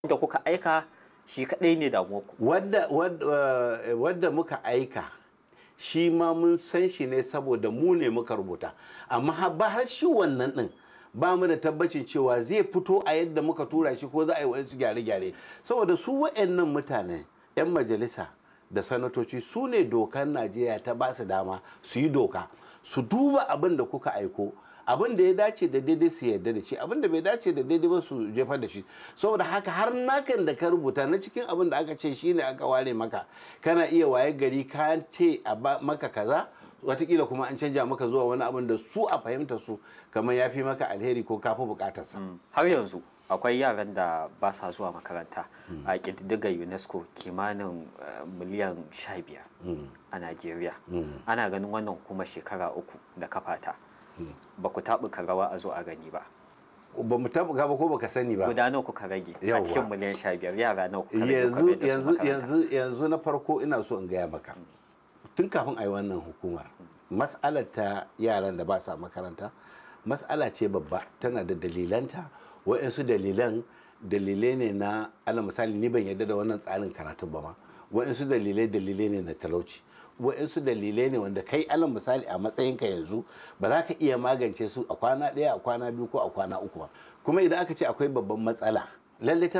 da kuka aika shi kaɗai ne damuwarku wadda, wadda, wadda muka aika shi ma mun san shi ne saboda mu ne muka rubuta amma ba har shi wannan din ba mu da tabbacin cewa zai fito a yadda muka tura shi ko za a yi wasu gyare-gyare saboda su wa'annan mutane 'yan majalisa da sanatoci su ne dokar najeriya ta ba su dama su yi doka su duba abin da kuka aiko abin da ya dace da daidai su yarda da shi abin da bai dace da daidai ba su jefar da shi saboda haka har nakan da ka rubuta na cikin abin da aka ce shine aka ware maka kana iya waye gari ka ce a maka kaza watakila kuma an canja maka zuwa wani abin da su a fahimta su kamar ya fi maka alheri ko kafi bukatarsa har yanzu akwai yaran da ba sa zuwa makaranta a ƙididdigar unesco kimanin miliyan 15 a najeriya ana ganin wannan hukumar shekara uku da kafata ba ku taɓuka rawa a zo a gani ba ba mu taɓuka ba ko baka sani ba guda nawa kuka rage a Yawwa. cikin miliyan 15 yara nawa kuka rage yanzu kuka mai da su yanzu makaranta? yanzu yanzu na farko ina so in gaya maka tun kafin a yi wannan hukumar mas'alar ta yaran da ba sa makaranta mas'ala ce babba tana da dalilanta wa'yansu dalilan dalilai ne na ala misali ni ban yarda da wannan tsarin karatun ba ma wa'yansu dalilai dalilai ne na talauci wa'yansu dalilai ne wanda kai alal misali a matsayinka yanzu ba za ka iya magance su a kwana ɗaya a kwana biyu ko a kwana uku ba kuma idan aka ce akwai babban matsala lallai tana